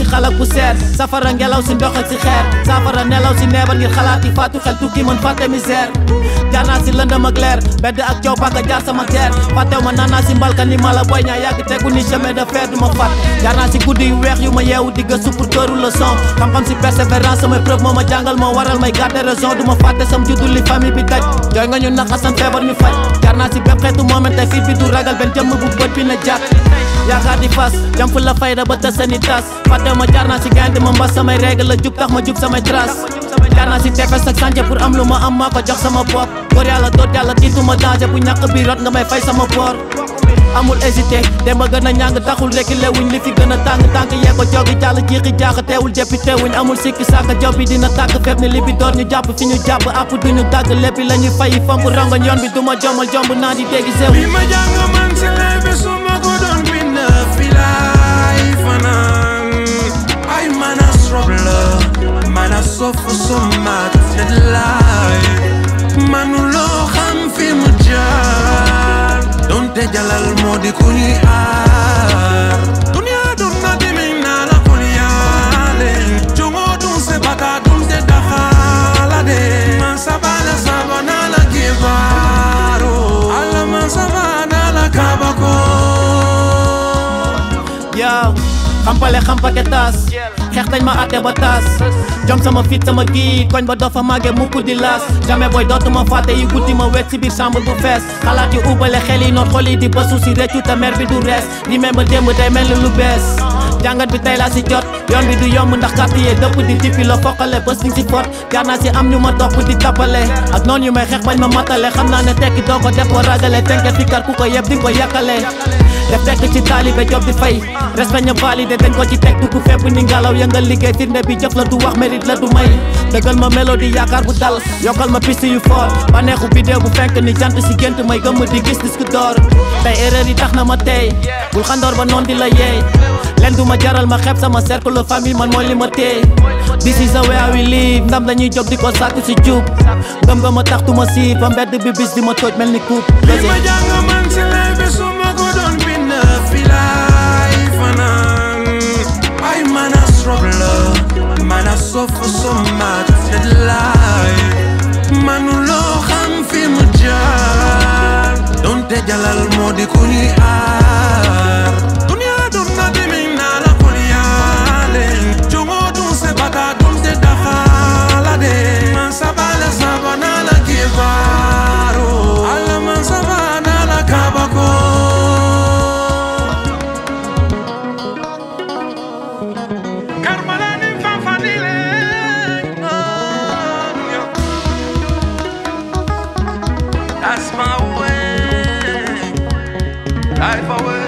si xalak bu seer safara ngelaw si ndox ak si xeer safara nelaw si neebar ngir xalaat yi faatu xel tukki mën fàtte misère jaar naa si lëndëm ak leer bedd ak coow paka jaar sama teer fàttew ma naan naa si mbalka ni mala boy ñaa yàgg tegu ni chemin de fer du ma fat jaar naa si guddi yu weex yu ma yeewu di gëstu pour këru leçon xam-xam si persévérance samay preuve moo ma jàngal moo waral may garder raison du ma fàtte sam juddu li famille bi daj jooy nga ñu naxasan feebar ñu faj jaar naa si bépp xeetu moment tey fiit bi du ragal benn jëmm bu bët bi na jàkk yaakaar di fas jam fu la fayda ba tës seeni tas fàttew ma jaar naa si gaynde ma mbas samay règle la jub tax ma jub samay trace jaar naa si tefes ak sànce pour am lu ma am maa ko jox sama bopp góor yàlla doot yàlla tiituma danger bu ñàkk bi rot nga may fay sama boor amul hésité dem ba gën a ñàng taxul rekki lewuñ li fi gën a tàng tànk yee ko jogi jàll jiixi jaaxa teewul jëppi teewuñ amul sikki sàkka job bi dina tàkk fépp ni li bi door ñu jàpp fi ñu jàpp àpp duñu dàgg léppi la ñuy fayi fomp rongoñ yoon bi duma jomal jomb naa di déggi sew li ma jàng man si leebe su ma ko doon bind fi laay fanaan ay man a struggle man a suffer so much net laay manuloo xam fi mu jaar donte jalal moo di ku ñuy aar dunia dun na dimi naa la kon yaale jongo dun se baka dun te daxaala de man sabala sabana la kibaaro ala man sabana la kabako yow xampale xampake taas xeex dañ ma àtte ba taas jom sama fit sama gii koñ ba dofa màgge mukk di laas jamais booy dootuma fàtte yi guddi ma wet si biir chambre bu fees xalaat yu ubale xel yi noot xol yi di basu si réccu te mer bi du rees remember démb day mel ni lu bees jàngat bi tey laa si jot yoon bi du yomb ndax quartier dëpp di tippi la foqale bés ni si fot jaar naa si am ñu ma topp di tappale ak noonu yu may xeex bañ ma matale xam naa ne tekki doo ko def ko ragale tenke fi kar ku ko yeb di ko yàkkale def tekk ci taalibe job di fay respect ña validé dañ ko ci teg dugg fépp ni ngelaw yëngal liggéey firnde bi jëf la du wax mérite la du may dëggal ma mélodie yaakaar bu dal yokkal ma piste yu fort baneexu vidéo bu fenk ni jant si gént may gëmm di gis disque d'or tey erreur yi tax na ma tey bul xandoor ba noon di la yeey leen du ma jaral ma xeeb sama cercle famille man mooy li ma téye this is the way I will live ndam lañuy jóg di ko sàkku si jub gëm nga ma tax tu ma siif ba mbedd bi bis di ma tooj mel ni coupe li ma jàng man si leebe su ma ko doon bind fi laay fanaan ay man a struggle man a suffer so much net laay manuloo xam fi mu jaar donte jalal moo di ku ñuy aar dunia dun na dimi naa la kon yaale jongo dun se baka dun te daxaala de man sabala sabana la kibaaro ala man sabana la kabako Karmalani fanfanile That's my way Life away